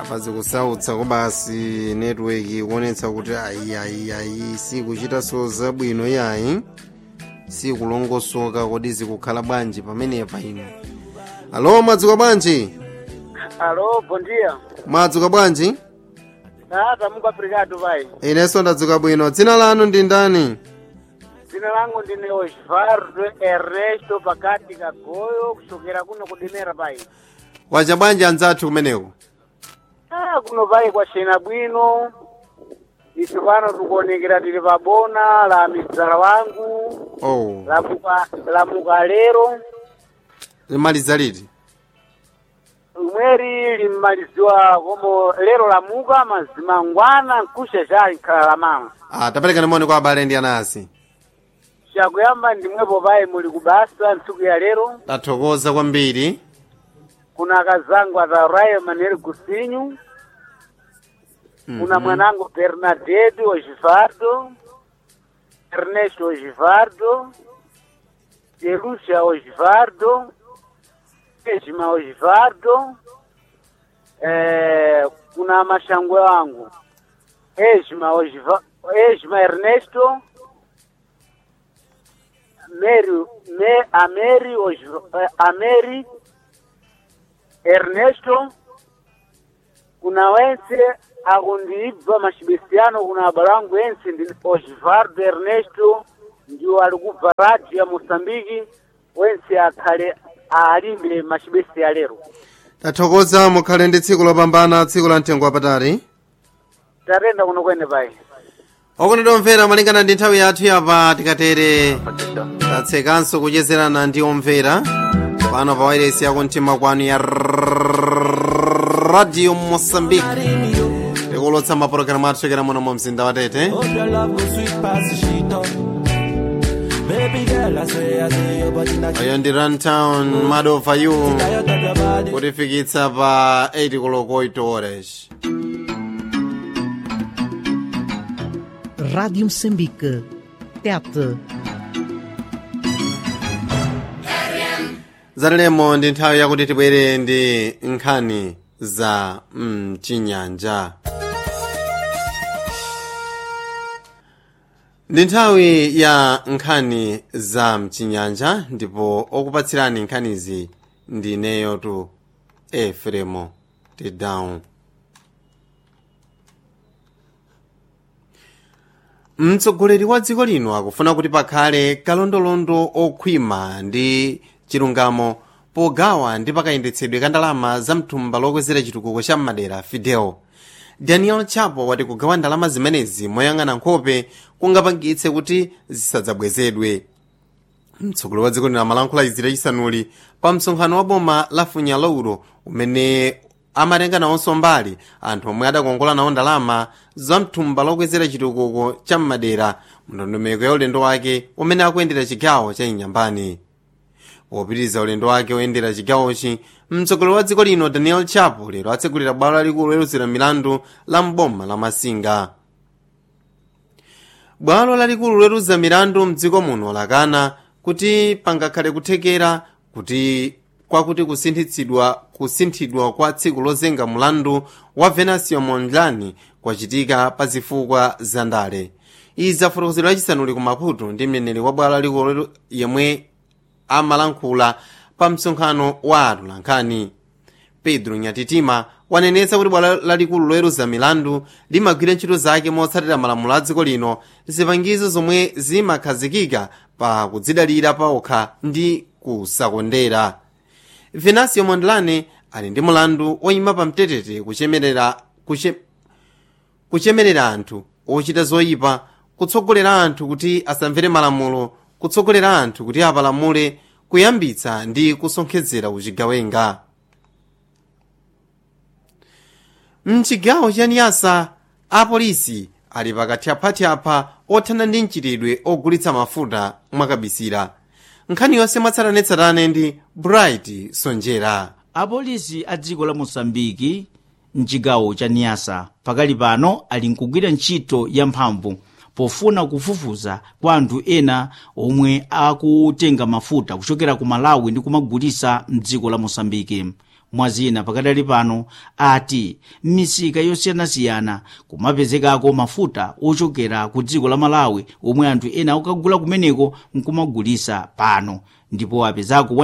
apa zikusautsa kobasi network kuonetsa kuti ayi ayi ayi sikuchitanso zabwino yayi sikulongosoka kodi zikukhala bwanji pamenepa ino alo mwadzuka bwanji Alô, bom dia. mwadzuka bwanji Ah, tamuka obrigado, vai. inenso ndadzuka bwino dzina lanu ndi ndani Dzina langu ndine Osvaldo Ernesto pakati kagoyo kusokera kuno kudimera pai. wacha bwanji anzathu kumeneko Ah, kuno pai kwacena bwino. Ife pano tikuonekera tili pabona la midzala wangu oh la muka, la mukalero limaliza liti umweri limmaliziwa komo lero lamuka mazimangwana nkusha chali khala la mama. ah taperekani moni kwa abale ndi anasi Chakuyamba ndimwepo pai muli kubasa ntsiku ya lero. tathokoza kwambiri kuna kazangu atarayo Manuel Gusinho, kuna mwanangu Bernadette Ogivardo, Ernesto Ogivardo, Jerusia Ogivardo, Ejima Ogivardo, eh, kuna mashangwe wangu Ejima Ogiva, Ejima Ernesto, Mary, me, Ameri Ogiva, eh, Ameri Ernesto kuna wense akundibva machibesiano kuna abalangu ense ndi Osvaldo Ernesto ndiwo ali kubva radio ya Mosambiki wense akhale alimbe machibesi ya lero tathokoza mukhale ndi tsiku lopambana tsiku la mtengo wapatali tatenda kuno kwene pai okondedwa omvera malingana ndi nthawi yathu yapa tikatere tatsekanso kuchezerana ndi omvera pano pa wairesi yako mtima kwanu ya radio mosambiki tikulotsa mapulogalamu athu chokera muno mu mzinda wa tete Hope your love go sweet past the sheet up. Baby girl, I swear, I say your body not oyo ndi runtown mad over you tired of your body. kutifikitsa pa 8 koloko 8 horas Rádio Moçambique. Tete. zatilemo ndi nthawi yakuti tibwere ndi nkhani za mchinyanja ndi nthawi ya nkhani za mchinyanja ndipo okupatsirani nkhanizi ndi neyotu efremo tidown mtsogoleri wa dziko lino akufuna kuti pakhale kalondolondo okhwima ndi chilungamo pogawa ndi pakayendetsedwe ka ndalama za mthumba lokwezera chitukuko cha madera fidel daniel chapo wati kugawa ndalama zimenezi moyang'ana nkhope kungapangitse kuti zisadzabwezedwe mtsogoleri wa dziko lino amalankhula izi lachisanuli pa msonkhano wa boma la funyalauro umene amatenga nawonso mbali anthu omwe adakongola nawo ndalama za mthumba lokwezera chitukuko cha madera mndondomeko ya ulendo wake umene akuyendera chigawo cha inyambani popitiriza ulendo wake oyendera chigawochi mtsogoleri wa dziko lino daniel chapo lero atsegulira bwalo lalikulu loweruzira milandu la mboma la masinga bwalo lalikulu loweruza milandu mdziko muno lakana kuti pangakhale kuthekera kuti kwakuti kusinthitsidwa kusinthidwa kwa tsiku lozenga mulandu wa venancio mondlane kwachitika pa zifukwa za ndale izi zafotokozedwa lachisanuli ku maputo ndi mneneri wa bwalo lalikulu yemwe amalankhula pa msonkhano wa atolankhani pedro nyatitima wanenetsa kuti bwalo lalikulu loweruza milandu limagwira ntchito zake motsatira malamulo a dziko lino zipangizo zomwe zimakhazikika pa kudzidalira paokha ndi kusakondera venancio mondlane ali ndi mulandu oyima pa mtetete kuchemerera kuche, kuchemerera anthu ochita zoyipa kutsogolera anthu kuti asamvere malamulo kutsogolera anthu kuti apalamule kuyambitsa ndi kusonkhezera uchigawenga mchigawo cha niyasa apolisi ali pakathyaphathyapha othana ndi mchitidwe ogulitsa mafuta mwakabisira nkhani yonse mwatsatanetsatane ndi bright sonjera apolisi a dziko la mosambiki mchigawo cha niyasa pakali pano ali nkugwira ntchito yamphamvu pofuna kufufuza kwa anthu ena omwe akutenga mafuta kuchokera ku malawi ndi kumagulisa mdziko la mosambiki mwazina pakadali pano ati m'misika yosiyanasiyana kumapezekako mafuta ochokera ku dziko la malawi omwe anthu ena akugula kumeneko nkumagulisa pano ndipo apezako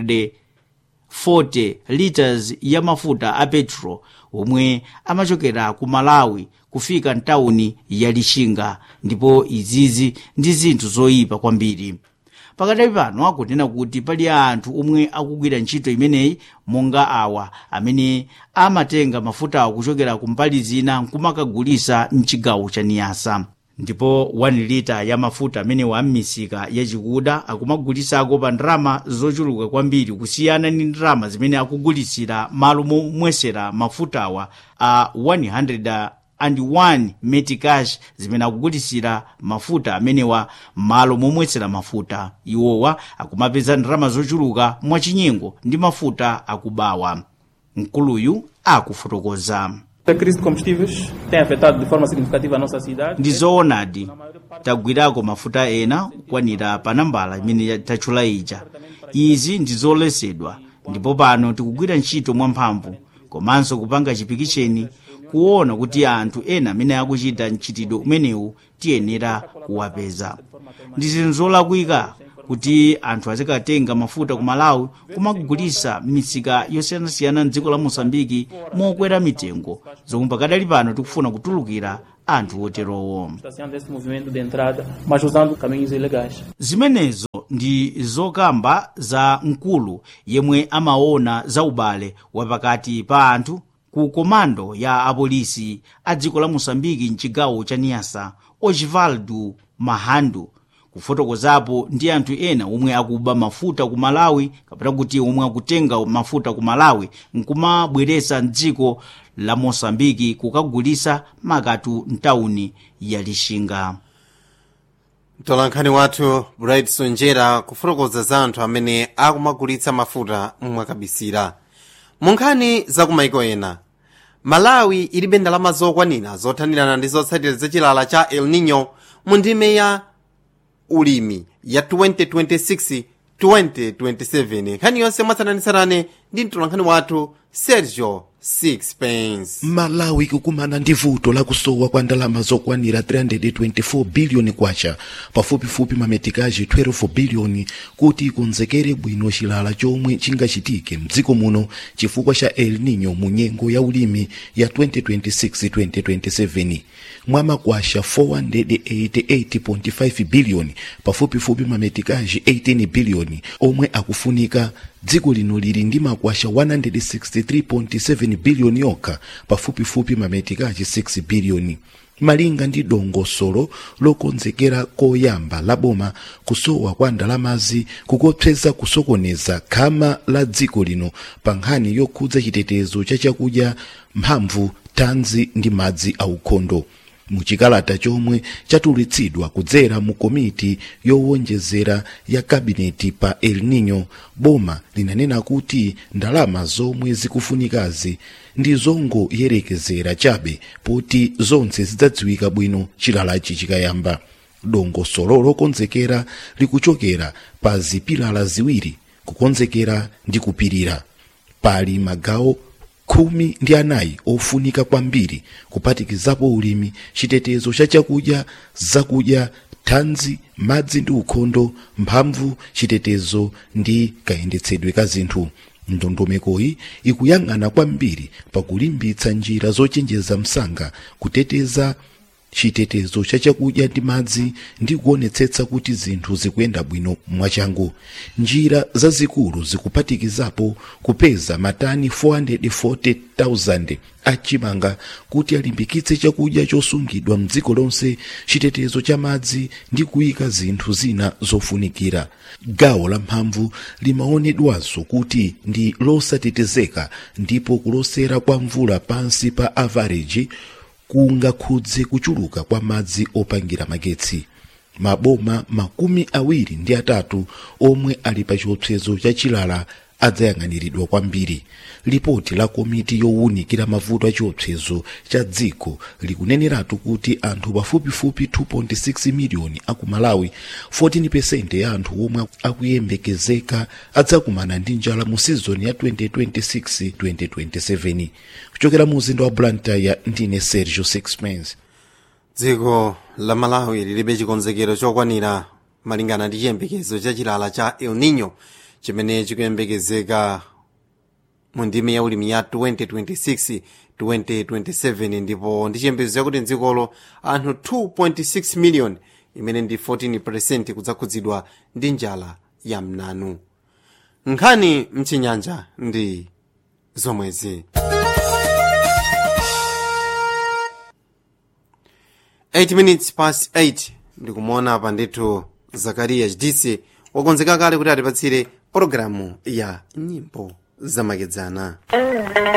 140 liters ya mafuta a petro omwe amachokera ku malawi kufika mtawuni ya lixinga ndipo izizi ndi zinthu zoyipa kwambiri pakadali pano akunena kuti pali anthu omwe akugwira ntchito imeneyi monga awa amene amatenga mafutawo kuchokera kumbali zina nkumakagulisa mchigawo cha niyasa ndipo 1 lita ya mafuta amenewa m'misika yachikuda akumagulisako pa ndalama zochuluka kwambiri kusiyana ndi ndalama zimene akugulisira malo momwesera mafutawa a 100 and 1 metikash zimene akugulisira mafuta amenewa malo momwesera mafuta iwowa akumapeza ndalama zochuluka mwachinyengo ndi mafuta akubawa mkuluyu akufotokoza A crise de combustíveis tem afetado de forma significativa a nossa cidade. ndi zoonadi tagwirako mafuta ena kukwanira pa nambala imene tatchula ija izi ndi zoletsedwa ndipo pano tikugwira ntchito mwamphamvu komanso kupanga chipikicheni kuona kuti anthu ena amene akuchita mchitidwe umenewu tiyenera kuwapeza ndi zinthu zolakwika kuti anthu azikatenga mafuta ku malawi kumagulisa m'misika yosiyanasiyana mdziko la mosambiki mokwera mitengo zomwe pakadali pano tikufuna kutulukira anthu oterowo Estaciando esse movimento de entrada, mas usando caminhos ilegais. zimenezo ndi zokamba za mkulu yemwe amaona za ubale wapakati pa anthu ku komando ya apolisi a dziko la mosambiki mchigawo cha niyasa osvaldo mahandu kufotokozapo ndi anthu ena omwe akuba mafuta ku malawi kapena kuti omwe akutenga mafuta ku malawi nkumabweresa mdziko la mosambiki kukagulisa makatu mtawuni ya lixinga mtolankhani wathu bright sonjera kufotokoza za anthu amene akumagulitsa mafuta mwakabisira mu nkhani za kumaiko ena malawi ilibe ndalama zokwanira zothanirana ndi zotsatira za chilala cha el nino mu ndime ya ulimi ya 2026 2027 nkhani yonse mwatsatanitsatane ndi mtolankhani wathu sergio sixpence malawi ikukumana ndi vuto lakusowa kwa ndalama zokwanira 324 biliyoni kwacha pafupifupi mametikaji 12 biliyoni kuti ikonzekere bwino chilala chomwe chingachitike mdziko muno chifukwa cha el nino mu nyengo ya ulimi ya 2026-2027 mwamakwasha 488.5 biliyoni pafupifupi mametikaji 18 biliyoni omwe akufunika dziko lino lili ndi makwasha 163.7 biliyoni yokha pafupifupi mametikaji 6 biliyoni malinga ndi dongosolo lokonzekera koyamba la boma kusowa kwa ndalamazi kukopseza kusokoneza khama la dziko lino pa nkhani yokhudza chitetezo cha chakudya mphamvu thanzi ndi madzi aukhondo muchikalata chomwe chatulutsidwa kudzera mu komiti yowonjezera ya kabineti pa el nino boma linanena kuti ndalama zomwe zikufunikazi ndi zongoyerekezera chabe poti zonse zidzadziwika bwino chilalachi chikayamba dongosolo lokonzekera likuchokera pa zipilala ziwiri kukonzekera ndi kupirira pali magawo khumi ndi anayi ofunika kwambiri kuphatikizapo ulimi chitetezo cha chakudya zakudya thanzi madzi ndi ukhondo mphamvu chitetezo ndi kayendetsedwe ka zinthu ndondomekoyi ikuyang'ana kwambiri pakulimbitsa njira zochenjeza msanga kuteteza chitetezo cha chakudya ndi madzi ndi kuonetsetsa kuti zinthu zikuyenda bwino mwachangu njira zazikulu zikuphatikizapo kupeza matani 440,000 achimanga kuti alimbikitse chakudya chosungidwa mdziko lonse chitetezo cha madzi ndi kuyika zinthu zina zofunikira gawo la mphamvu limaonedwanso kuti ndi losatetezeka ndipo kulosera kwa mvula pansi pa average kungakhudze kuchuluka kwa madzi opangira magetsi maboma makumi awiri ndi atatu omwe ali pa chiopsezo cha chilala adzayang'aniridwa kwambiri lipoti la komiti yowunikira mavuto achiopsezo cha dziko likuneneratu kuti anthu pafupifupi 2.6 miliyoni aku malawi 14 ya anthu omwe akuyembekezeka adzakumana ndi njala mu sizoni ya 2026-2027 kuchokera mu mzinda wa blantyre ndine sergio sixpence dziko la malawi lilibe chikonzekero chokwanira malingana ndi chiyembekezo cha chilala cha el nino chimene chikuyembekezeka mu ndime ya ulimi ya 2026 2027 ndipo ndi chiyembekezo chakuti mdzikolo anthu 2.6 miliyoni imene ndi 14 kudzakhudzidwa ndi njala ya mnanu nkhani mchinyanja ndi zomwezi 8 minutes past 8 ndikumuona apa ndithu zakariya hdc wakonzeka kale kuti atipatsire pologalamu ya nyimbo zamakedzana